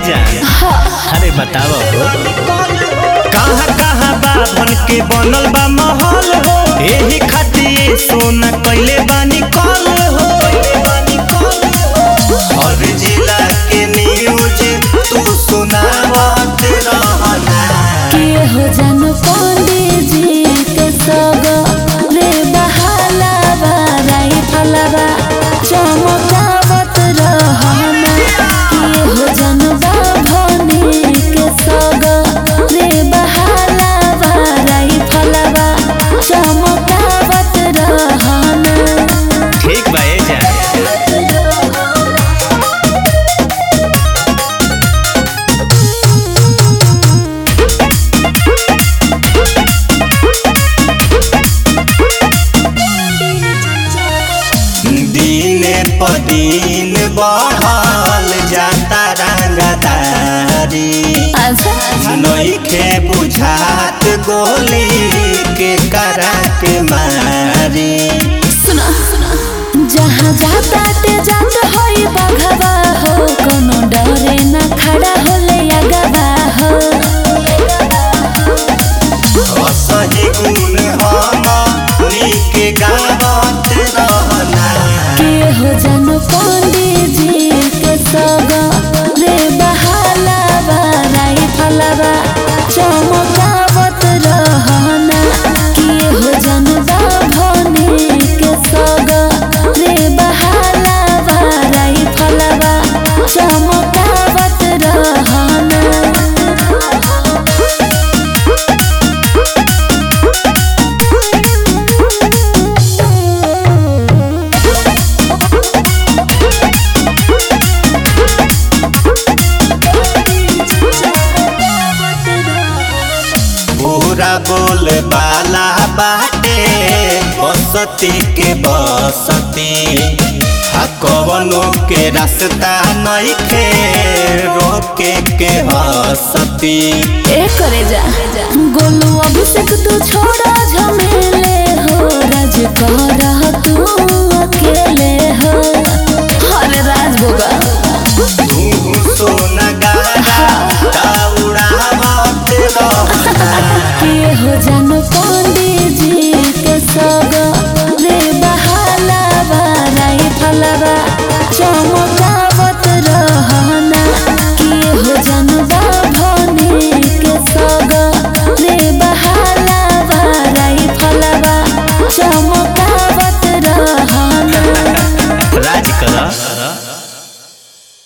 जा अरे बताओ हो कहाँ कहाँ बाभन के बनल बा महल हो एही खातिर सोना कैले बानी कल हो हर जिला के न्यूज तू सुनावत रहना के हो जन पंडित जी के सग रे बहाला बाराई फलवा चमकावत रहना के हो जन बाभनी के सग रे बहाला बाराई फलवा चमकावत रहना ठीक बा ए जा दिने प दिन बढ़ल जाता रंगदारी अच्छा नइखे बुझात गोली के करा के मारी सुना जहाँ जाता ते जात होई बघवा हो कोनो डरे न खड़ा होले अगवा हो असही गुण हम नीके गावत रहना के हो जन पंडित जी के सग रे बहाला बाराई फलवा चमकावत रहना के हो जन बाभनी के सग रे बहाला बाराई फलवा चमकावत रहना पूरा बोल बाला बाटे बसती के बसती आ कवनो के रास्ता नइखे रोके के हसती ए करे जा गोलू अभिषेक तू छोड़ा झमेले हो राज कह तू अकेले हो हरे राज बोगा तू सोना